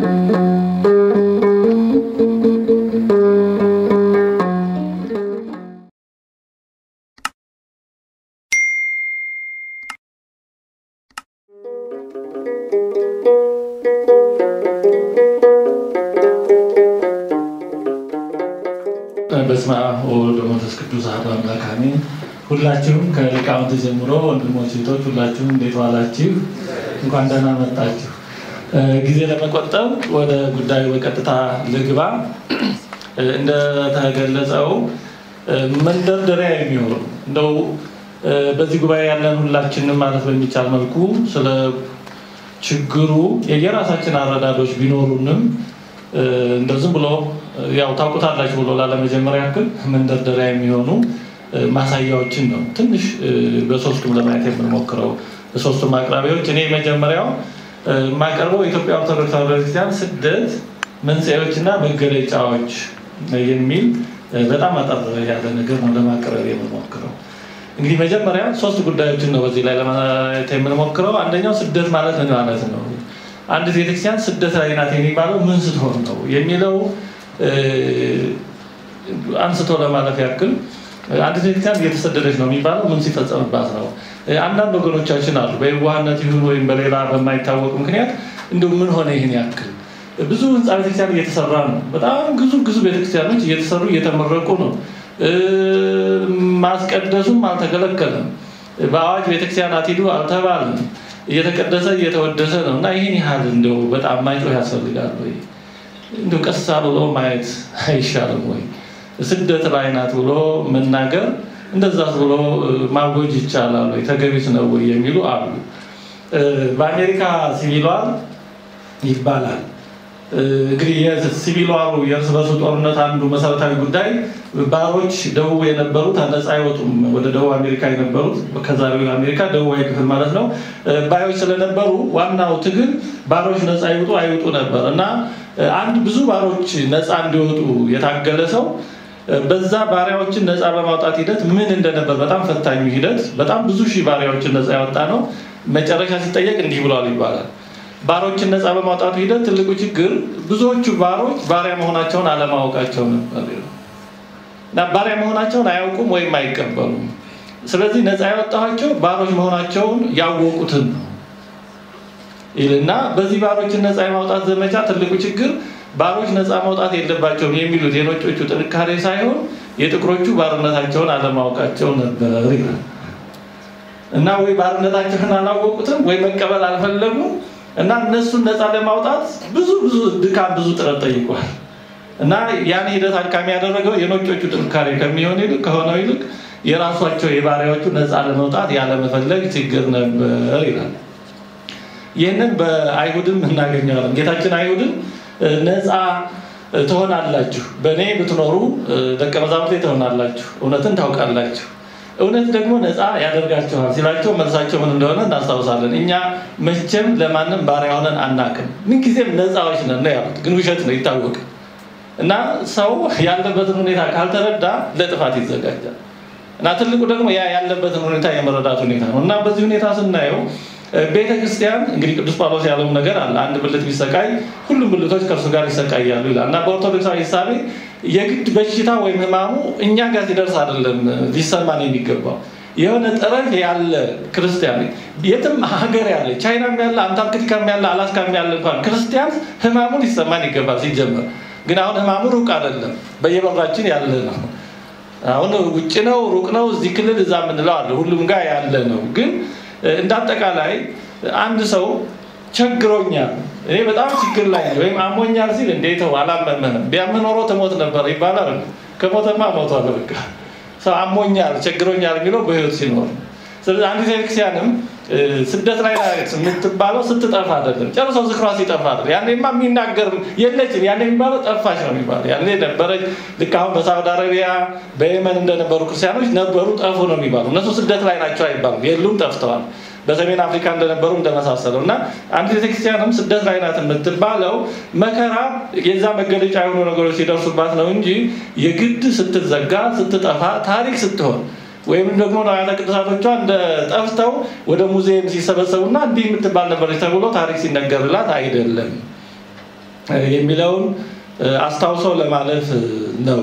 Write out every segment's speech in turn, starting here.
በስመ አብ ወወልድ ወመንፈስ ቅዱስ አሐዱ አምላክ አሜን። ሁላችሁም ከሊቃውንት ጀምሮ ወንድሞች እህቶች፣ ሁላችሁም እንዴት ዋላችሁ? እንኳን ደህና መጣችሁ። ጊዜ ለመቆጠብ ወደ ጉዳዩ በቀጥታ ልግባ። እንደተገለጸው መንደርደሪያ የሚሆኑ እንደው በዚህ ጉባኤ ያለን ሁላችንም ማለት በሚቻል መልኩ ስለ ችግሩ የየራሳችን አረዳዶች ቢኖሩንም እንደው ዝም ብሎ ያው ታውቁታላችሁ ብሎ ላለመጀመሪያ ያክል መንደርደሪያ የሚሆኑ ማሳያዎችን ነው ትንሽ በሶስቱም ለማየት የምንሞክረው። በሶስቱም አቅራቢዎች እኔ መጀመሪያው የማቀርበው የኢትዮጵያ ኦርቶዶክስ ተዋሕዶ ቤተክርስቲያን ስደት መንስኤዎች እና መገለጫዎች የሚል በጣም አጠር ያለ ነገር ነው ለማቅረብ የምንሞክረው። እንግዲህ መጀመሪያ ሶስት ጉዳዮችን ነው በዚህ ላይ ለማየት የምንሞክረው። አንደኛው ስደት ማለት ምን ማለት ነው? አንዲት ቤተክርስቲያን ስደት ላይ ናት የሚባለው ምን ስትሆን ነው የሚለው አንስቶ ለማለፍ ያክል አንዲት ቤተክርስቲያን እየተሰደደች ነው የሚባለው ምን ሲፈጸምባት ነው? አንዳንድ ወገኖቻችን አሉ በየዋህነት ይሁን ወይም በሌላ በማይታወቅ ምክንያት እንዲሁ ምን ሆነ ይህን ያክል ብዙ ህንፃ ቤተክርስቲያን እየተሰራ ነው። በጣም ግዙ ግዙ ቤተክርስቲያኖች እየተሰሩ እየተመረቁ ነው። ማስቀደሱም አልተከለከለም። በአዋጅ ቤተክርስቲያን አትሂዱ አልተባለም። እየተቀደሰ እየተወደሰ ነው እና ይህን ያህል እንደው በጣም ማይጮህ ያስፈልጋል ወይ? እንደው ቀስ ብሎ ማየት አይሻልም ወይ? ስደት ላይ ናት ብሎ መናገር እንደዛ ብሎ ማወጅ ይቻላል ወይ? ተገቢስ ነው ወይ የሚሉ አሉ። በአሜሪካ ሲቪል ዋር ይባላል እንግዲህ የሲቪል ዋሩ የእርስ በርሱ ጦርነት አንዱ መሰረታዊ ጉዳይ ባሮች ደቡብ የነበሩት ነፃ አይወጡም። ወደ ደቡብ አሜሪካ የነበሩት ከዛሬው አሜሪካ ደቡባዊ ክፍል ማለት ነው ባዮች ስለነበሩ ዋናው ትግል ባሮች ነፃ ይውጡ አይውጡ ነበር እና አንድ ብዙ ባሮች ነፃ እንዲወጡ የታገለ ሰው በዛ ባሪያዎችን ነፃ በማውጣት ሂደት ምን እንደነበር በጣም ፈታኙ ሂደት በጣም ብዙ ሺህ ባሪያዎችን ነፃ ያወጣ ነው። መጨረሻ ሲጠየቅ እንዲህ ብለዋል ይባላል ባሮችን ነፃ በማውጣቱ ሂደት ትልቁ ችግር ብዙዎቹ ባሮች ባሪያ መሆናቸውን አለማወቃቸው ነበር እና ባሪያ መሆናቸውን አያውቁም ወይም አይቀበሉም። ስለዚህ ነፃ ያወጣኋቸው ባሮች መሆናቸውን ያወቁትን ነው ይልና በዚህ ባሮችን ነፃ የማውጣት ዘመቻ ትልቁ ችግር ባሮች ነፃ መውጣት የለባቸውም የሚሉት የነጮቹ ጥንካሬ ሳይሆን የጥቁሮቹ ባርነታቸውን አለማወቃቸው ነበር ይላል እና ወይ ባርነታቸውን አላወቁትም ወይ መቀበል አልፈለጉም እና እነሱን ነፃ ለማውጣት ብዙ ብዙ ድካም ብዙ ጥረት ጠይቋል እና ያን ሂደት አድካሚ ያደረገው የነጮቹ ጥንካሬ ከሚሆን ይልቅ ከሆነው ይልቅ የራሷቸው የባሪያዎቹ ነፃ ለመውጣት ያለመፈለግ ችግር ነበር ይላል። ይህንን በአይሁድም እናገኘዋለን። ጌታችን አይሁድን ነፃ ትሆናላችሁ፣ በእኔ ብትኖሩ ደቀ መዛሙርቴ ትሆናላችሁ፣ እውነትን ታውቃላችሁ እውነት ደግሞ ነፃ ያደርጋችኋል ሲላቸው መልሳቸው ምን እንደሆነ እናስታውሳለን። እኛ መቼም ለማንም ባሪያ ሆነን አናቅም፣ ምንጊዜም ነፃዎች ነን ነው ያሉት። ግን ውሸት ነው ይታወቅ እና ሰው ያለበትን ሁኔታ ካልተረዳ ለጥፋት ይዘጋጃል። እና ትልቁ ደግሞ ያ ያለበትን ሁኔታ የመረዳት ሁኔታ ነው እና በዚህ ሁኔታ ስናየው ቤተ ክርስቲያን እንግዲህ ቅዱስ ጳውሎስ ያለው ነገር አለ። አንድ ብልት ቢሰቃይ ሁሉም ብልቶች ከእርሱ ጋር ይሰቃያሉ ይላል እና በኦርቶዶክሳዊ ሂሳቤ የግድ በሽታ ወይም ህማሙ እኛ ጋር ሲደርስ አይደለም ሊሰማን የሚገባው የሆነ ጠረፍ ያለ ክርስቲያን የትም ሀገር ያለ ቻይናም ያለ አንታርክቲካም ያለ አላስካም ያለ እንኳን ክርስቲያን ህማሙ ሊሰማን ይገባል ሲጀመር። ግን አሁን ህማሙ ሩቅ አይደለም፣ በየበራችን ያለ ነው። አሁን ውጭ ነው፣ ሩቅ ነው፣ እዚህ ክልል እዛ የምንለው አለ፣ ሁሉም ጋር ያለ ነው። ግን እንደ አጠቃላይ አንድ ሰው ቸግሮኛል፣ እኔ በጣም ችግር ላይ ወይም አሞኛል ሲል እንዴት አላመመህም? ቢያምህ ኖሮ ትሞት ነበር ይባላል። ከሞተማ ሞቷል። በቃ ሰው አሞኛል፣ ቸግሮኛል የሚለው በህይወት ሲኖር። ስለዚህ አንዲት ቤተክርስቲያንም ስደት ላይ የምትባለው ስትጠፋ አይደለም፣ ጨርሶ ዝክሯ ሲጠፋ አይደለም። ያኔማ የሚናገር የለችም። ያኔ የሚባለው ጠፋች ነው የሚባለው። ያኔ ነበረች። ልክ አሁን በሳውዲ አረቢያ በየመን እንደነበሩ ክርስቲያኖች ነበሩ፣ ጠፉ ነው የሚባሉ። እነሱ ስደት ላይ ናቸው አይባሉም፣ የሉም፣ ጠፍተዋል። በሰሜን አፍሪካ እንደነበሩ እንደመሳሰለው እና አንድ ቤተክርስቲያንም ስደት ላይ ናት የምትባለው መከራ የዛ መገለጫ የሆኑ ነገሮች ሲደርሱባት ነው እንጂ የግድ ስትዘጋ ስትጠፋ ታሪክ ስትሆን ወይም ደግሞ ንዋያተ ቅዱሳቶቿ እንደ ጠፍተው ወደ ሙዚየም ሲሰበሰቡና እንዲህ የምትባል ነበረች ተብሎ ታሪክ ሲነገርላት አይደለም። የሚለውን አስታውሰው ለማለፍ ነው።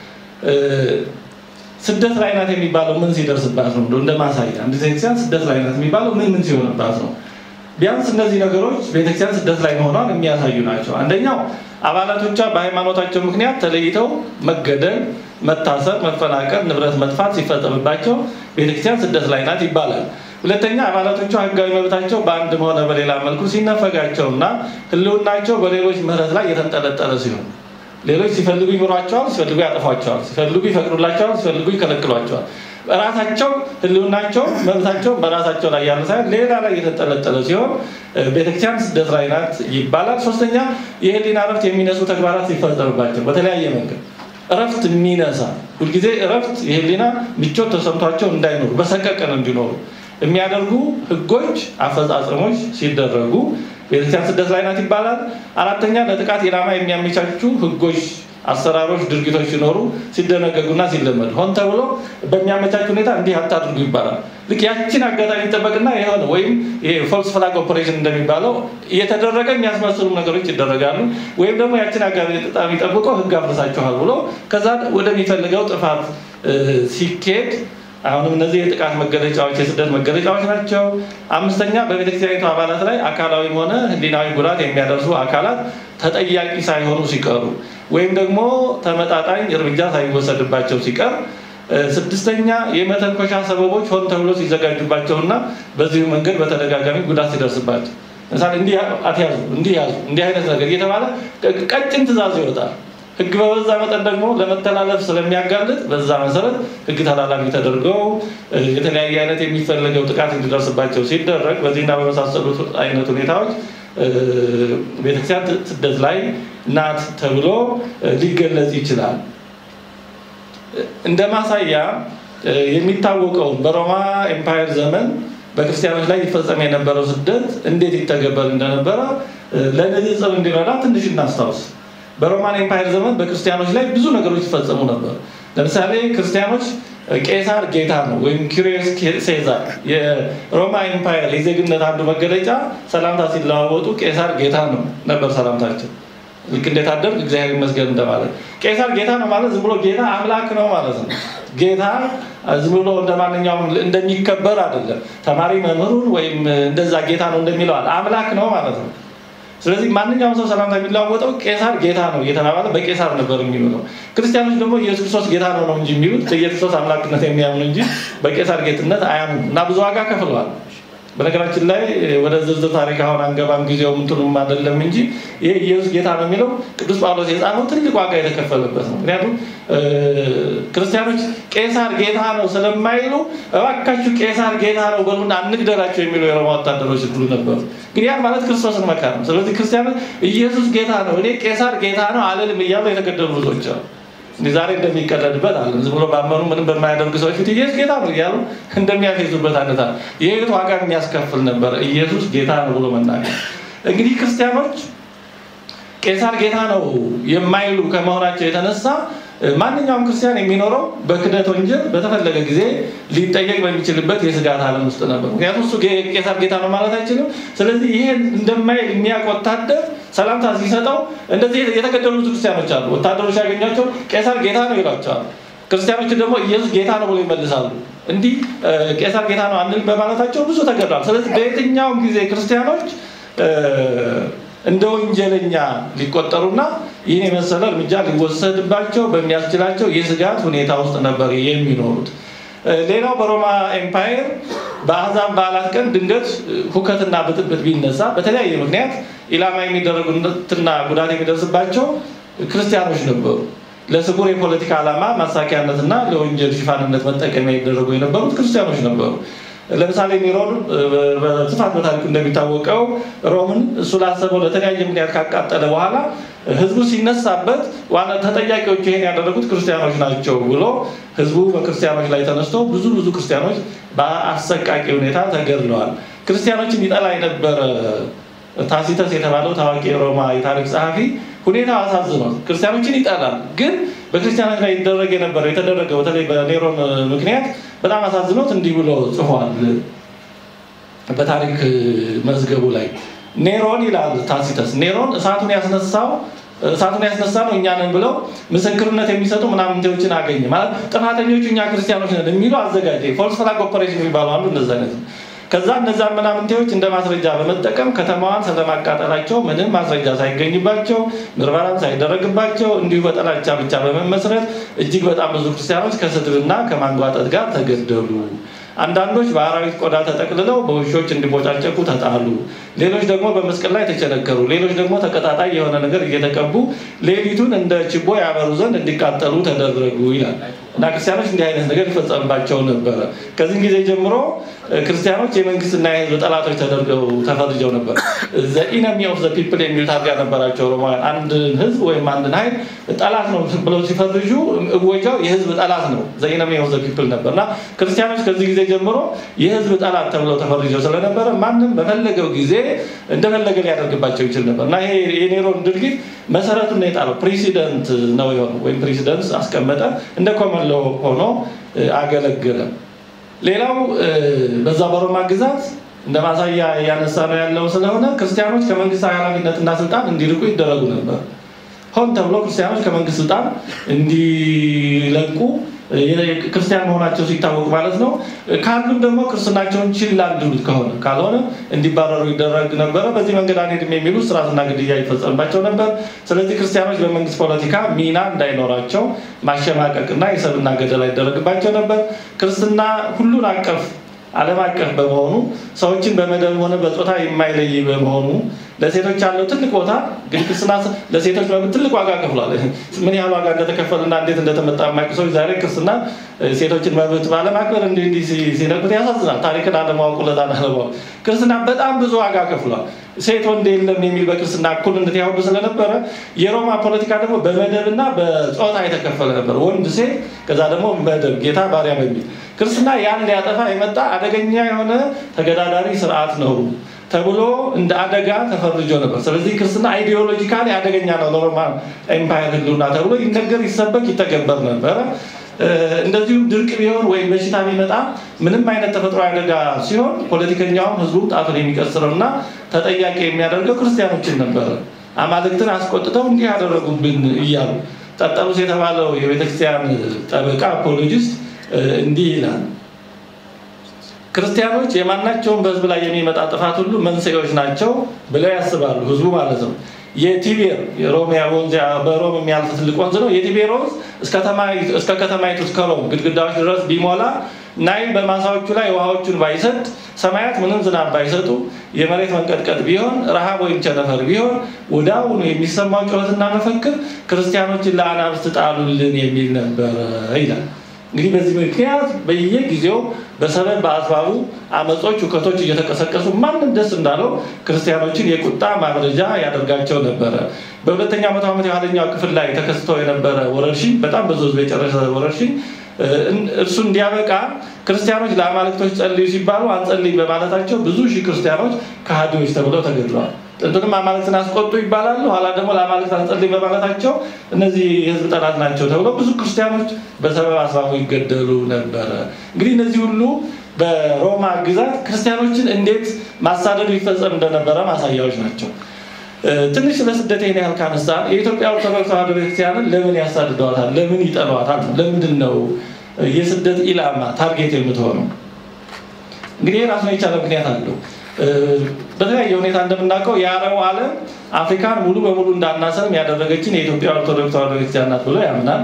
ስደት ላይ ናት የሚባለው ምን ሲደርስባት ነው? እንደ ማሳያ አንድ ቤተክርስቲያን ስደት ላይ ናት የሚባለው ምን ምን ሲሆንባት ነው? ቢያንስ እነዚህ ነገሮች ቤተክርስቲያን ስደት ላይ መሆኗን የሚያሳዩ ናቸው። አንደኛው አባላቶቿ በሃይማኖታቸው ምክንያት ተለይተው መገደል፣ መታሰር፣ መፈናቀል፣ ንብረት መጥፋት ሲፈጸምባቸው ቤተክርስቲያን ስደት ላይ ናት ይባላል። ሁለተኛ አባላቶቿ ህጋዊ መብታቸው በአንድም ሆነ በሌላ መልኩ ሲነፈጋቸው እና ህልውናቸው በሌሎች ምህረት ላይ የተንጠለጠለ ሲሆን ሌሎች ሲፈልጉ ይምሯቸዋል፣ ሲፈልጉ ያጠፏቸዋል፣ ሲፈልጉ ይፈቅዱላቸዋል፣ ሲፈልጉ ይከለክሏቸዋል። ራሳቸው ህልውናቸው መብታቸው በራሳቸው ላይ ያለ ሳይሆን ሌላ ላይ የተንጠለጠለ ሲሆን ቤተክርስቲያን ስደት ላይ ናት ይባላል። ሶስተኛ የህሊና እረፍት የሚነሱ ተግባራት ሲፈጸምባቸው በተለያየ መንገድ እረፍት የሚነሳ ሁልጊዜ እረፍት የህሊና ምቾት ተሰምቷቸው እንዳይኖሩ በሰቀቀን እንዲኖሩ የሚያደርጉ ህጎች፣ አፈጻጸሞች ሲደረጉ ቤተክርስቲያን ስደት ላይ ናት ይባላል። አራተኛ ለጥቃት ኢላማ የሚያመቻቹ ህጎች፣ አሰራሮች፣ ድርጊቶች ሲኖሩ ሲደነገጉና ሲለመዱ ሆን ተብሎ በሚያመቻች ሁኔታ እንዲህ አታድርጉ ይባላል። ልክ ያችን አጋጣሚ ይጠበቅና የሆነ ወይም ፎልስ ፍላግ ኦፐሬሽን እንደሚባለው እየተደረገ የሚያስመስሉ ነገሮች ይደረጋሉ። ወይም ደግሞ ያችን አጋጣሚ ጠብቆ ህግ አፍርሳችኋል ብሎ ከዛ ወደሚፈልገው ጥፋት ሲኬድ አሁንም እነዚህ የጥቃት መገለጫዎች የስደት መገለጫዎች ናቸው። አምስተኛ በቤተክርስቲያኒቱ አባላት ላይ አካላዊም ሆነ ህሊናዊ ጉዳት የሚያደርሱ አካላት ተጠያቂ ሳይሆኑ ሲቀሩ ወይም ደግሞ ተመጣጣኝ እርምጃ ሳይወሰድባቸው ሲቀር። ስድስተኛ የመተንኮሻ ሰበቦች ሆን ተብሎ ሲዘጋጁባቸውና በዚሁ መንገድ በተደጋጋሚ ጉዳት ሲደርስባቸው ለምሳሌ እንዲህ አትያዙ፣ እንዲህ ያዙ፣ እንዲህ አይነት ነገር እየተባለ ቀጭን ትእዛዝ ይወጣል። ህግ በበዛ መጠን ደግሞ ለመተላለፍ ስለሚያጋልጥ በዛ መሰረት ህግ ተላላፊ ተደርገው የተለያየ አይነት የሚፈለገው ጥቃት እንዲደርስባቸው ሲደረግ በዚህና በመሳሰሉት አይነት ሁኔታዎች ቤተክርስቲያን ስደት ላይ ናት ተብሎ ሊገለጽ ይችላል። እንደ ማሳያ የሚታወቀውን በሮማ ኤምፓየር ዘመን በክርስቲያኖች ላይ ይፈጸም የነበረው ስደት እንዴት ይተገበር እንደነበረ ለንጽጽር እንዲረዳ ትንሽ እናስታውስ። በሮማን ኤምፓየር ዘመን በክርስቲያኖች ላይ ብዙ ነገሮች ይፈጸሙ ነበር። ለምሳሌ ክርስቲያኖች ቄሳር ጌታ ነው ወይም ኪሪዮስ ሴዛር የሮማ ኤምፓየር የዜግነት አንዱ መገለጫ ሰላምታ ሲለዋወጡ ቄሳር ጌታ ነው ነበር ሰላምታቸው። ልክ እንዴት አደርግ እግዚአብሔር ይመስገን እንደማለት። ቄሳር ጌታ ነው ማለት ዝም ብሎ ጌታ አምላክ ነው ማለት ነው። ጌታ ዝም ብሎ እንደ ማንኛውም እንደሚከበር አይደለም። ተማሪ መምህሩን ወይም እንደዛ ጌታ ነው እንደሚለው አምላክ ነው ማለት ነው። ስለዚህ ማንኛውም ሰው ሰላምታ የሚለዋወጠው ቄሳር ጌታ ነው እየተባባለ በቄሳር ነበር የሚውለው። ክርስቲያኖች ደግሞ ኢየሱስ ክርስቶስ ጌታ ነው ነው እንጂ የሚሉት በኢየሱስ ክርስቶስ አምላክነት የሚያምኑ እንጂ በቄሳር ጌትነት አያምኑ እና ብዙ ዋጋ ከፍለዋል። በነገራችን ላይ ወደ ዝርዝር ታሪክ አሁን አንገባም፣ ጊዜው ምንትኑም አይደለም እንጂ ይሄ ኢየሱስ ጌታ ነው የሚለው ቅዱስ ጳውሎስ የጻፈው ትልቅ ዋጋ የተከፈለበት ነው። ምክንያቱም ክርስቲያኖች ቄሳር ጌታ ነው ስለማይሉ እባካችሁ ቄሳር ጌታ ነው በሉና አንግደላቸው የሚሉ የሮማ ወታደሮች ሁሉ ነበሩ። ግን ያን ማለት ክርስቶስን መካር ነው። ስለዚህ ክርስቲያኖች ኢየሱስ ጌታ ነው እኔ ቄሳር ጌታ ነው አልልም እያሉ የተገደሉ ብዙዎች አሉ። እንዲህ ዛሬ እንደሚቀለድበት አለ ዝም ብሎ ባመኑ ምንም በማያደርግ ሰዎች ፊት ኢየሱስ ጌታ ነው እያሉ እንደሚያፌዙበት አይነት አለ። የህይወት ዋጋ የሚያስከፍል ነበር ኢየሱስ ጌታ ነው ብሎ መናገር። እንግዲህ ክርስቲያኖች ቄሳር ጌታ ነው የማይሉ ከመሆናቸው የተነሳ ማንኛውም ክርስቲያን የሚኖረው በክደት ወንጀል በተፈለገ ጊዜ ሊጠየቅ በሚችልበት የስጋት ዓለም ውስጥ ነበር። ምክንያቱም እሱ ቄሳር ጌታ ነው ማለት አይችልም። ስለዚህ ይሄን እንደማይል የሚያውቅ ወታደር ሰላምታ ሲሰጠው እንደዚህ የተገደሉት ክርስቲያኖች አሉ። ወታደሮች ያገኟቸው ቄሳር ጌታ ነው ይሏቸዋል። ክርስቲያኖች ደግሞ ኢየሱስ ጌታ ነው ብሎ ይመልሳሉ። እንዲህ ቄሳር ጌታ ነው አንል በማለታቸው ብዙ ተገድሏል። ስለዚህ በየትኛውም ጊዜ ክርስቲያኖች እንደ ወንጀለኛ ሊቆጠሩና ይህን የመሰለ እርምጃ ሊወሰድባቸው በሚያስችላቸው የስጋት ሁኔታ ውስጥ ነበር የሚኖሩት። ሌላው በሮማ ኤምፓየር በአሕዛብ በዓላት ቀን ድንገት ሁከትና ብጥብጥ ቢነሳ በተለያየ ምክንያት ኢላማ የሚደረጉትና ጉዳት የሚደርስባቸው ክርስቲያኖች ነበሩ። ለስጉር የፖለቲካ ዓላማ ማሳኪያነትና ለወንጀል ሽፋንነት መጠቀሚያ የሚደረጉ የነበሩት ክርስቲያኖች ነበሩ። ለምሳሌ ኒሮን በስፋት በታሪኩ እንደሚታወቀው ሮምን እሱ ላሰበው ለተለያየ ምክንያት ካቃጠለ በኋላ ህዝቡ ሲነሳበት ዋና ተጠያቂዎቹ ይሄን ያደረጉት ክርስቲያኖች ናቸው ብሎ ህዝቡ በክርስቲያኖች ላይ ተነስቶ ብዙ ብዙ ክርስቲያኖች በአሰቃቂ ሁኔታ ተገድለዋል። ክርስቲያኖችን ይጠላ የነበረ ታሲተስ የተባለው ታዋቂ የሮማ የታሪክ ጸሐፊ ሁኔታው አሳዝኗል። ክርስቲያኖችን ይጠላል፣ ግን በክርስቲያኖች ላይ ይደረግ የነበረው የተደረገው በተለይ በኔሮን ምክንያት በጣም አሳዝኖት እንዲህ ብሎ ጽፏል በታሪክ መዝገቡ ላይ ኔሮን ይላል ታሲተስ ኔሮን እሳቱን ያስነሳው እሳቱን ያስነሳ ነው እኛ ነን ብለው ምስክርነት የሚሰጡ ምናምንቴዎችን አገኘ ማለት ጥፋተኞቹ እኛ ክርስቲያኖች ነን የሚሉ አዘጋጀ ፎልስ ፍላግ ኦፐሬሽን የሚባሉ አንዱ እንደዚ አይነት ነው ከዛ እነዛን ምናምንቴዎች እንደ ማስረጃ በመጠቀም ከተማዋን ስለማቃጠላቸው ምንም ማስረጃ ሳይገኝባቸው ምርመራም ሳይደረግባቸው እንዲሁ በጠላቻ ብቻ በመመስረት እጅግ በጣም ብዙ ክርስቲያኖች ከስድብና ከማንጓጠጥ ጋር ተገደሉ አንዳንዶች በአራዊት ቆዳ ተጠቅልለው በውሾች እንዲቦጫጨቁ ተጣሉ ሌሎች ደግሞ በመስቀል ላይ ተቸነከሩ ሌሎች ደግሞ ተቀጣጣይ የሆነ ነገር እየተቀቡ ሌሊቱን እንደ ችቦ ያበሩ ዘንድ እንዲቃጠሉ ተደረጉ ይላል እና ክርስቲያኖች እንዲህ አይነት ነገር ይፈጸምባቸው ነበረ ከዚህ ጊዜ ጀምሮ ክርስቲያኖች የመንግስትና የህዝብ ጠላቶች ተደርገው ተፈርጀው ነበር ኢነሚ ኦፍ ዘ ፒፕል የሚል ታርጋ ነበራቸው ሮማውያን አንድን ህዝብ ወይም አንድን ሀይል ጠላት ነው ብለው ሲፈርጁ እወጃው የህዝብ ጠላት ነው ኢነሚ ኦፍ ዘ ፒፕል ነበር እና ክርስቲያኖች ከዚህ ጊዜ ጀምሮ የህዝብ ጠላት ተብለው ተፈርጀው ስለነበረ ማንም በፈለገው ጊዜ እንደፈለገ ሊያደርግባቸው ይችል ነበር እና ይሄ የኔሮን ድርጊት መሰረቱን የጣለው ፕሬሲደንት ነው የሆነው ወይም ፕሬሲደንት አስቀመጠ እንደ ኮመን ሎ ሆኖ አገለገለ ሌላው በዛ በሮማ ግዛት እንደ ማሳያ እያነሳ ነው ያለው ስለሆነ ክርስቲያኖች ከመንግስታዊ ኃላፊነትና ስልጣን እንዲርቁ ይደረጉ ነበር ሆን ተብሎ ክርስቲያኖች ከመንግስት ስልጣን እንዲለቁ ክርስቲያን መሆናቸው ሲታወቅ ማለት ነው ካሉም ደግሞ ክርስትናቸውን ችላ እንዲሉት ከሆነ ካልሆነ እንዲባረሩ ይደረግ ነበረ በዚህ መንገድ አንሄድም የሚሉ ስርዓትና ግድያ ይፈጸምባቸው ነበር ስለዚህ ክርስቲያኖች በመንግስት ፖለቲካ ሚና እንዳይኖራቸው ማሸማቀቅና የሰብና ገደላ ይደረግባቸው ነበር ክርስትና ሁሉን አቀፍ አለም አቀፍ በመሆኑ ሰዎችን በመደብ ሆነ በፆታ የማይለይ በመሆኑ ለሴቶች ያለው ትልቅ ቦታ እንግዲህ ክርስትና ለሴቶች መብት ትልቅ ዋጋ ከፍሏል ምን ያህል ዋጋ እንደተከፈልና እንዴት እንደተመጣ የማያውቁ ሰዎች ዛሬ ክርስትና ሴቶችን መብት ባለማክበር እንዲህ እንዲህ ሲነግሩት ያሳዝናል ታሪክን አለማወቁ ለዛን አለማወቅ ክርስትና በጣም ብዙ ዋጋ ከፍሏል ሴት ወንድ የለም የሚል በክርስትና እኩልነት ያሁሉ ስለነበረ የሮማ ፖለቲካ ደግሞ በመደብና በፆታ የተከፈለ ነበር ወንድ ሴት ከዛ ደግሞ መደብ ጌታ ባሪያ በሚል ክርስትና ያን ሊያጠፋ የመጣ አደገኛ የሆነ ተገዳዳሪ ስርዓት ነው ተብሎ እንደ አደጋ ተፈርጆ ነበር ስለዚህ ክርስትና አይዲዮሎጂካሊ አደገኛ ነው ለሮማ ኤምፓየር ህልውና ተብሎ ይነገር ይሰበክ ይተገበር ነበረ እንደዚሁም ድርቅ ቢሆን ወይም በሽታ ቢመጣ ምንም አይነት ተፈጥሮ አደጋ ሲሆን ፖለቲከኛውም ህዝቡ ጣቱን የሚቀስረው እና ተጠያቂ የሚያደርገው ክርስቲያኖችን ነበረ አማልክትን አስቆጥተው እንዲህ ያደረጉብን እያሉ ጠጠሩስ የተባለው የቤተክርስቲያን ጠበቃ አፖሎጂስት እንዲህ ይላል ክርስቲያኖች የማናቸውን በህዝብ ላይ የሚመጣ ጥፋት ሁሉ መንስኤዎች ናቸው ብለው ያስባሉ ህዝቡ ማለት ነው የቲቤር የሮሚያ ወንዝ በሮም የሚያልፍ ትልቅ ወንዝ ነው የቲቤር ወንዝ እስከ ከተማይቱ እስከ ሮም ግድግዳዎች ድረስ ቢሞላ ናይል በማሳዎቹ ላይ ውሃዎቹን ባይሰጥ ሰማያት ምንም ዝናብ ባይሰጡ የመሬት መንቀጥቀጥ ቢሆን ረሃብ ወይም ቸነፈር ቢሆን ወደ አሁኑ የሚሰማው ጩኸትና መፈክር ክርስቲያኖችን ለአናብስት ጣሉልን የሚል ነበረ ይላል እንግዲህ በዚህ ምክንያት በየጊዜው በሰበብ በአስባቡ አመፆች ውከቶች እየተቀሰቀሱ ማንም ደስ እንዳለው ክርስቲያኖችን የቁጣ ማብረጃ ያደርጋቸው ነበረ በሁለተኛ መቶ ዓመት የኋለኛው ክፍል ላይ ተከስቶ የነበረ ወረርሽኝ በጣም ብዙ ህዝብ የጨረሰ ወረርሽኝ እርሱ እንዲያበቃ ክርስቲያኖች ለአማልክቶች ጸልዩ ሲባሉ አንጸልይ በማለታቸው ብዙ ሺህ ክርስቲያኖች ከሃዲዎች ተብለው ተገድለዋል ጥንቱንም አማልክትን አስቆጡ ይባላሉ ኋላ ደግሞ ለአማልክት አንጸልይ በማለታቸው እነዚህ የህዝብ ጠላት ናቸው ተብለው ብዙ ክርስቲያኖች በሰበብ አስባቡ ይገደሉ ነበረ እንግዲህ እነዚህ ሁሉ በሮማ ግዛት ክርስቲያኖችን እንዴት ማሳደዱ ይፈጸም እንደነበረ ማሳያዎች ናቸው ትንሽ ስለ ስደት ይህን ያህል ካነሳ የኢትዮጵያ ኦርቶዶክስ ተዋህዶ ቤተክርስቲያንን ለምን ያሳድደዋታል ለምን ይጠሏታል ለምንድን ነው የስደት ኢላማ ታርጌት የምትሆነው እንግዲህ ራሱን የቻለ ምክንያት አለው በተለያየ ሁኔታ እንደምናውቀው የአረቡ ዓለም አፍሪካን ሙሉ በሙሉ እንዳናሰርም ያደረገችን የኢትዮጵያ ኦርቶዶክስ ተዋህዶ ቤተክርስቲያን ናት ብሎ ያምናል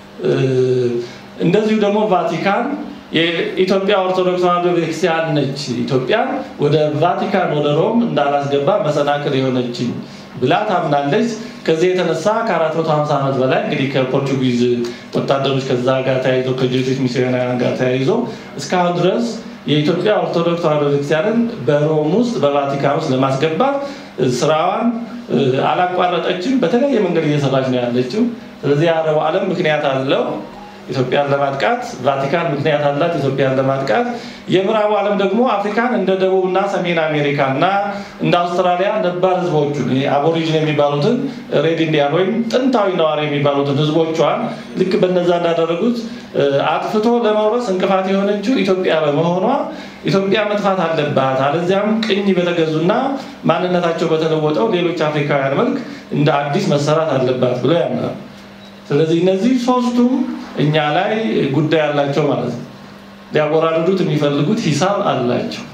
እንደዚሁ ደግሞ ቫቲካን የኢትዮጵያ ኦርቶዶክስ ተዋህዶ ቤተክርስቲያን ነች ኢትዮጵያን ወደ ቫቲካን ወደ ሮም እንዳላስገባ መሰናክል የሆነችኝ ብላ ታምናለች ከዚህ የተነሳ ከ450 ዓመት በላይ እንግዲህ ከፖርቹጊዝ ወታደሮች ከዛ ጋር ተያይዞ ከጄቶች ሚስዮናውያን ጋር ተያይዞ እስካሁን ድረስ የኢትዮጵያ ኦርቶዶክስ ተዋህዶ ቤተክርስቲያንን በሮም ውስጥ በቫቲካን ውስጥ ለማስገባት ስራዋን አላቋረጠችም በተለያየ መንገድ እየሰራች ነው ያለችው ስለዚህ የአረቡ ዓለም ምክንያት አለው ኢትዮጵያን ለማጥቃት ቫቲካን ምክንያት አላት ኢትዮጵያን ለማጥቃት የምዕራቡ ዓለም ደግሞ አፍሪካን እንደ ደቡብና ሰሜን አሜሪካ እና እንደ አውስትራሊያ ነባር ህዝቦቹን አቦሪጂን የሚባሉትን ሬድ ኢንዲያን ወይም ጥንታዊ ነዋሪ የሚባሉትን ህዝቦቿን ልክ በነዛ እንዳደረጉት አጥፍቶ ለመውረስ እንቅፋት የሆነችው ኢትዮጵያ በመሆኗ ኢትዮጵያ መጥፋት አለባት፣ አለዚያም ቅኝ በተገዙና ማንነታቸው በተለወጠው ሌሎች አፍሪካውያን መልክ እንደ አዲስ መሰራት አለባት ብለው ያምናሉ። ስለዚህ እነዚህ ሶስቱም እኛ ላይ ጉዳይ አላቸው ማለት ነው። ሊያወራርዱት የሚፈልጉት ሂሳብ አላቸው።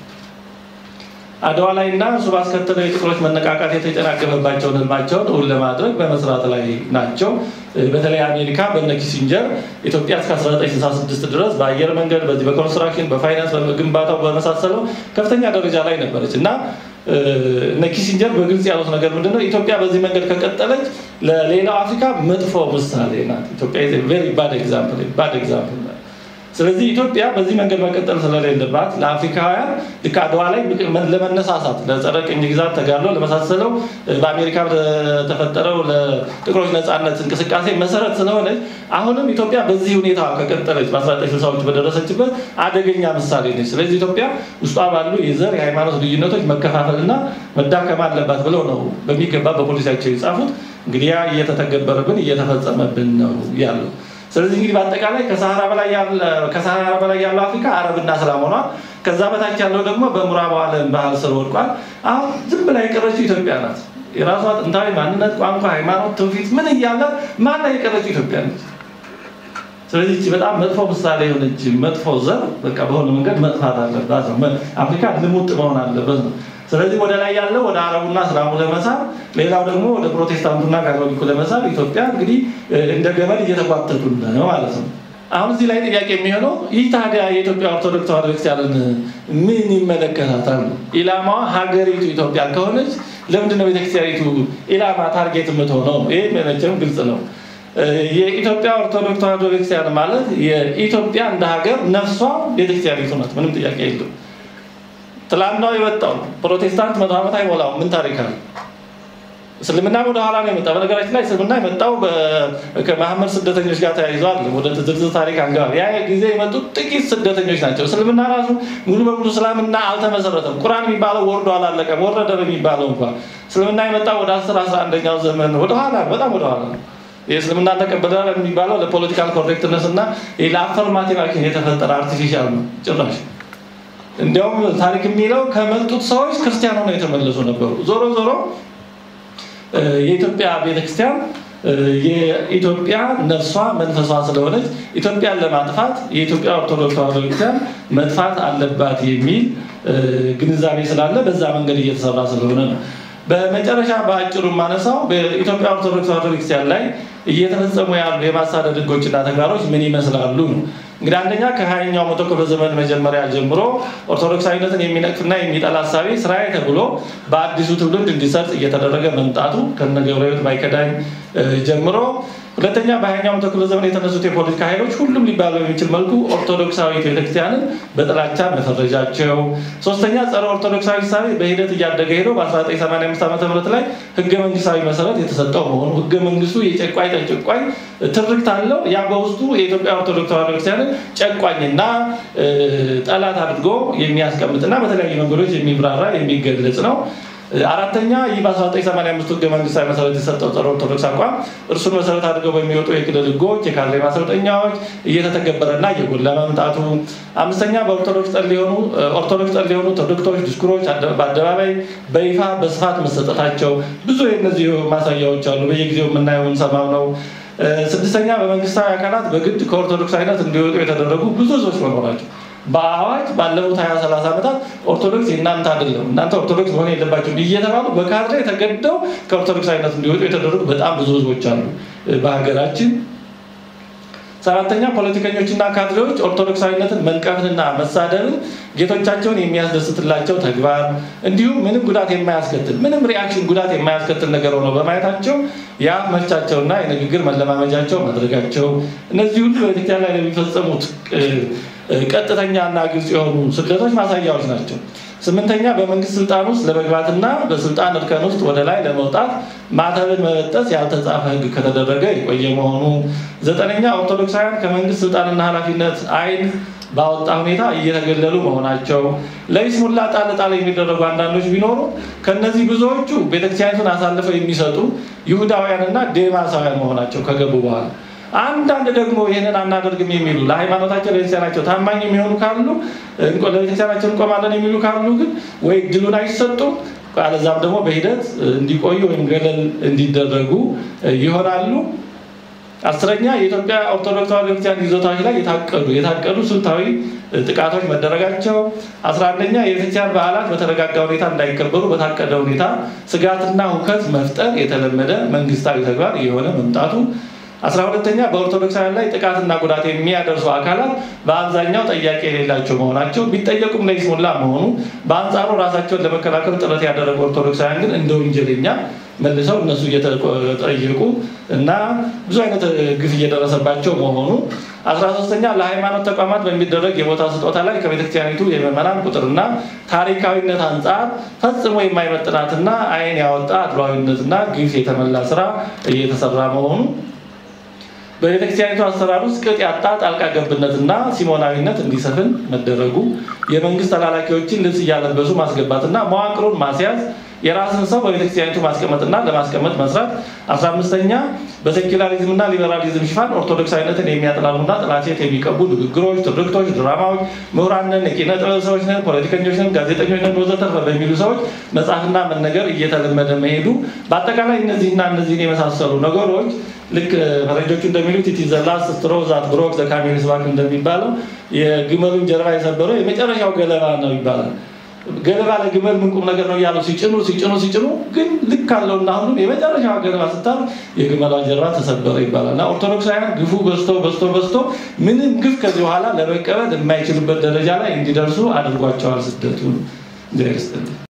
አድዋ ላይ እና እሱ ባስከተለው የጥቁሮች መነቃቃት የተጨናገፈባቸውን ህልማቸውን እውን ለማድረግ በመስራት ላይ ናቸው። በተለይ አሜሪካ በነ ኪሲንጀር ኢትዮጵያ እስከ 1966 ድረስ በአየር መንገድ፣ በዚህ በኮንስትራክሽን፣ በፋይናንስ፣ በግንባታው በመሳሰለው ከፍተኛ ደረጃ ላይ ነበረች እና እነ ኪሲንጀር በግልጽ ያሉት ነገር ምንድነው? ኢትዮጵያ በዚህ መንገድ ከቀጠለች ለሌላው አፍሪካ መጥፎ ምሳሌ ናት። ኢትዮጵያ ቬሪ ባድ ኤግዛምፕል ባድ ኤግዛምፕል ስለዚህ ኢትዮጵያ በዚህ መንገድ መቀጠል ስለሌለባት ለአፍሪካውያን ልክ አድዋ ላይ ለመነሳሳት ለጸረ ቅኝ ግዛት ተጋድሎ ለመሳሰለው በአሜሪካ ለተፈጠረው ለጥቁሮች ነፃነት እንቅስቃሴ መሰረት ስለሆነች አሁንም ኢትዮጵያ በዚህ ሁኔታ ከቀጠለች በ1960ዎቹ በደረሰችበት አደገኛ ምሳሌ ነች። ስለዚህ ኢትዮጵያ ውስጧ ባሉ የዘር የሃይማኖት ልዩነቶች መከፋፈልና መዳከም አለባት ብለው ነው በሚገባ በፖሊሲያቸው የጻፉት። እንግዲህ ያ እየተተገበረብን እየተፈጸመብን ነው ያለው። ስለዚህ እንግዲህ በአጠቃላይ ከሰሃራ በላይ ያለው አፍሪካ አረብና እስላም ሆኗል። ከዛ በታች ያለው ደግሞ በምዕራቡ ዓለም ባህል ስር ወድቋል። አሁን ዝም ብላ የቀረችው ኢትዮጵያ ናት። የራሷ ጥንታዊ ማንነት፣ ቋንቋ፣ ሃይማኖት፣ ትውፊት ምን እያለ ማን ላይ የቀረችው ኢትዮጵያ ነች። ስለዚህ እቺ በጣም መጥፎ ምሳሌ የሆነች መጥፎ ዘር በቃ በሆነ መንገድ መጥፋት አለባት ነው። አፍሪካ ልሙጥ መሆን አለበት ነው። ስለዚህ ወደ ላይ ያለው ወደ አረቡና እስላሙ ለመሳብ ሌላው ደግሞ ወደ ፕሮቴስታንቱና ካቶሊኩ ለመሳብ ኢትዮጵያ እንግዲህ እንደ ገመድ እየተጓተቱ ነው ማለት ነው። አሁን እዚህ ላይ ጥያቄ የሚሆነው ይህ ታዲያ የኢትዮጵያ ኦርቶዶክስ ተዋሕዶ ቤተክርስቲያንን ምን ይመለከታታል? ኢላማዋ ሀገሪቱ ኢትዮጵያ ከሆነች ለምንድነው ቤተክርስቲያኒቱ ኢላማ ታርጌት የምትሆነው? ይህ መቼም ግልጽ ነው። የኢትዮጵያ ኦርቶዶክስ ተዋሕዶ ቤተክርስቲያን ማለት የኢትዮጵያ እንደ ሀገር ነፍሷ ቤተክርስቲያኒቱ ናት። ምንም ጥያቄ የለው። ትላንትናው የመጣው ፕሮቴስታንት መቶ ዓመት አይሞላው ምን ታሪክ አለ? እስልምና ወደ ኋላ ነው የመጣው። በነገራችን ላይ እስልምና የመጣው ከመሐመድ ስደተኞች ጋር ተያይዟል። ወደ ዝርዝር ታሪክ አንገባም። ያ ጊዜ የመጡት ጥቂት ስደተኞች ናቸው። እስልምና ራሱ ሙሉ በሙሉ እስላምና አልተመሰረተም። ቁርአን የሚባለው ወርዶ አላለቀም። ወረደ በሚባለው እንኳ እስልምና የመጣው ወደ አስር አስራ አንደኛው ዘመን ወደኋላ በጣም ወደኋላ ነው። የእስልምና ተቀበላል የሚባለው ለፖለቲካል ኮሬክትነስ እና ለአፈርማቲቭ አክሽን የተፈጠረ አርቲፊሻል ነው ጭራሽ እንዲያውም ታሪክ የሚለው ከመጡት ሰዎች ክርስቲያን ሆነው የተመለሱ ነበሩ። ዞሮ ዞሮ የኢትዮጵያ ቤተክርስቲያን የኢትዮጵያ ነፍሷ መንፈሷ ስለሆነች ኢትዮጵያን ለማጥፋት የኢትዮጵያ ኦርቶዶክስ ተዋሕዶ ቤተክርስቲያን መጥፋት አለባት የሚል ግንዛቤ ስላለ በዛ መንገድ እየተሰራ ስለሆነ ነው። በመጨረሻ በአጭሩ ማነሳው በኢትዮጵያ ኦርቶዶክስ ተዋሕዶ ቤተክርስቲያን ላይ እየተፈጸሙ ያሉ የማሳደድ ሕጎችና ተግባሮች ምን ይመስላሉ ነው። እንግዲህ አንደኛ ከሀያኛው መቶ ክፍለ ዘመን መጀመሪያ ጀምሮ ኦርቶዶክሳዊነትን የሚነቅፍና የሚጠላ ሀሳቤ ስራዬ ተብሎ በአዲሱ ትውልድ እንዲሰርጥ እየተደረገ መምጣቱ ከነ ገብረ ሕይወት ባይከዳኝ ጀምሮ ሁለተኛ በሀያኛው መቶ ክፍለ ዘመን የተነሱት የፖለቲካ ኃይሎች ሁሉም ሊባሉ የሚችል መልኩ ኦርቶዶክሳዊ ቤተክርስቲያንን በጥላቻ መፈረጃቸው፣ ሶስተኛ ጸረ ኦርቶዶክሳዊ ሳቤ በሂደት እያደገ ሄዶ በ1985 ዓ ም ላይ ህገ መንግስታዊ መሰረት የተሰጠው መሆኑ ህገ መንግስቱ የጨቋኝ ተጨቋኝ ትርክት አለው። ያ በውስጡ የኢትዮጵያ ኦርቶዶክስ ተዋሕዶ ቤተክርስቲያንን ጨቋኝና ጠላት አድርጎ የሚያስቀምጥና በተለያዩ መንገዶች የሚብራራ የሚገለጽ ነው። አራተኛ ይህ በ1985 ህገ መንግስታዊ መሰረት የሰጠው ጸረ ኦርቶዶክስ አቋም እርሱን መሰረት አድርገው በሚወጡ የክልል ህጎች፣ የካድሬ ማሰልጠኛዎች እየተተገበረና እየጎላ መምጣቱ። አምስተኛ በኦርቶዶክስ ጠል የሆኑ ኦርቶዶክስ ጠል የሆኑ ትርክቶች፣ ዲስኩሮች በአደባባይ በይፋ በስፋት መሰጠታቸው ብዙ የእነዚህ ማሳያዎች አሉ። በየጊዜው የምናየው የምንሰማው ነው። ስድስተኛ በመንግስታዊ አካላት በግድ ከኦርቶዶክሳዊነት እንዲወጡ የተደረጉ ብዙ ህዝቦች መኖራቸው በአዋጅ ባለፉት ሀያ ሰላሳ ዓመታት ኦርቶዶክስ የእናንተ አይደለም እናንተ ኦርቶዶክስ መሆን የለባቸው እየተባሉ በካድሬ ተገደው ከኦርቶዶክሳዊነት እንዲወጡ የተደረጉ በጣም ብዙ ህዝቦች አሉ በሀገራችን። ሰባተኛ ፖለቲከኞችና ካድሬዎች ኦርቶዶክሳዊነትን መንቀፍንና መሳደብን ጌቶቻቸውን የሚያስደስትላቸው ተግባር እንዲሁም ምንም ጉዳት የማያስከትል ምንም ሪአክሽን ጉዳት የማያስከትል ነገር ሆነው በማየታቸው የአፍ መፍቻቸውና የንግግር መለማመጃቸው ማድረጋቸው እነዚህ ሁሉ በቤተክርስቲያን ላይ ለሚፈጸሙት ቀጥተኛና ግልጽ የሆኑ ስደቶች ማሳያዎች ናቸው። ስምንተኛ በመንግስት ስልጣን ውስጥ ለመግባትና በስልጣን እርከን ውስጥ ወደ ላይ ለመውጣት ማተብን መበጠስ ያልተጻፈ ህግ ከተደረገ የቆየ መሆኑ። ዘጠነኛ ኦርቶዶክሳውያን ከመንግስት ስልጣንና ኃላፊነት አይን ባወጣ ሁኔታ እየተገለሉ መሆናቸው። ለይስሙላ ጣል ጣል የሚደረጉ አንዳንዶች ቢኖሩ ከነዚህ ብዙዎቹ ቤተክርስቲያኒቱን አሳልፈው የሚሰጡ ይሁዳውያንና ዴማሳውያን መሆናቸው ከገቡ በኋላ አንዳንድ ደግሞ ይህንን አናደርግም የሚሉ ለሃይማኖታቸው ለቤተክርስቲያናቸው ታማኝ የሚሆኑ ካሉ ለቤተክርስቲያናቸው እንቆማለን የሚሉ ካሉ ግን ወይ እድሉን አይሰጡም አለዛም ደግሞ በሂደት እንዲቆዩ ወይም ገለል እንዲደረጉ ይሆናሉ። አስረኛ የኢትዮጵያ ኦርቶዶክስ ተዋሕዶ ቤተክርስቲያን ይዞታዎች ላይ የታቀዱ የታቀዱ ስልታዊ ጥቃቶች መደረጋቸው። አስራ አንደኛ የቤተክርስቲያን በዓላት በተረጋጋ ሁኔታ እንዳይከበሩ በታቀደ ሁኔታ ስጋትና ሁከት መፍጠር የተለመደ መንግስታዊ ተግባር የሆነ መምጣቱ። አስራ ሁለተኛ በኦርቶዶክሳውያን ላይ ጥቃትና ጉዳት የሚያደርሱ አካላት በአብዛኛው ጠያቂ የሌላቸው መሆናቸው ቢጠየቁም ለይስሙላ መሆኑ፣ በአንጻሩ ራሳቸውን ለመከላከል ጥረት ያደረጉ ኦርቶዶክሳውያን ግን እንደ ወንጀለኛ መልሰው እነሱ እየተጠየቁ እና ብዙ አይነት ግፍ እየደረሰባቸው መሆኑ። አስራ ሶስተኛ ለሃይማኖት ተቋማት በሚደረግ የቦታ ስጦታ ላይ ከቤተክርስቲያኒቱ የምዕመናን ቁጥርና ታሪካዊነት አንጻር ፈጽሞ የማይመጥናትና ዓይን ያወጣ አድሏዊነትና ግፍ የተመላ ስራ እየተሰራ መሆኑ በቤተክርስቲያኒቱ አሰራር ውስጥ ቅጥ ያጣ ጣልቃ ገብነትና ሲሞናዊነት እንዲሰፍን መደረጉ፣ የመንግስት ተላላኪዎችን ልብስ እያለበሱ ማስገባትና መዋቅሩን ማስያዝ፣ የራስን ሰው በቤተክርስቲያኒቱ ማስቀመጥና ለማስቀመጥ መስራት። አስራ አምስተኛ በሴኪላሪዝምና ሊበራሊዝም ሽፋን ኦርቶዶክሳዊነትን የሚያጥላሉና ጥላሴት የሚቀቡ ንግግሮች፣ ትርክቶች፣ ድራማዎች ምሁራን ነን፣ የኪነ ጥበብ ሰዎች ነን፣ ፖለቲከኞች ነን፣ ጋዜጠኞች ነን ወዘተርፈ በሚሉ ሰዎች መጽሐፍና መነገር እየተለመደ መሄዱ በአጠቃላይ እነዚህና እነዚህን የመሳሰሉ ነገሮች ልክ ፈረንጆቹ እንደሚሉት ኢት ዘ ላስት ስትሮ ዛት ብሮክ ዘ ካሜልስ ባክ እንደሚባለው የግመሉን ጀርባ የሰበረው የመጨረሻው ገለባ ነው ይባላል። ገለባ ለግመል ምን ቁም ነገር ነው እያሉ ሲጭኑ ሲጭኑ ሲጭኑ ግን ልክ አለውና ሁሉም የመጨረሻው ገለባ ስታር የግመሏ ጀርባ ተሰበረ ይባላል። እና ኦርቶዶክሳውያን ግፉ በዝቶ በዝቶ በዝቶ ምንም ግፍ ከዚህ በኋላ ለመቀበል የማይችሉበት ደረጃ ላይ እንዲደርሱ አድርጓቸዋል። ስደቱ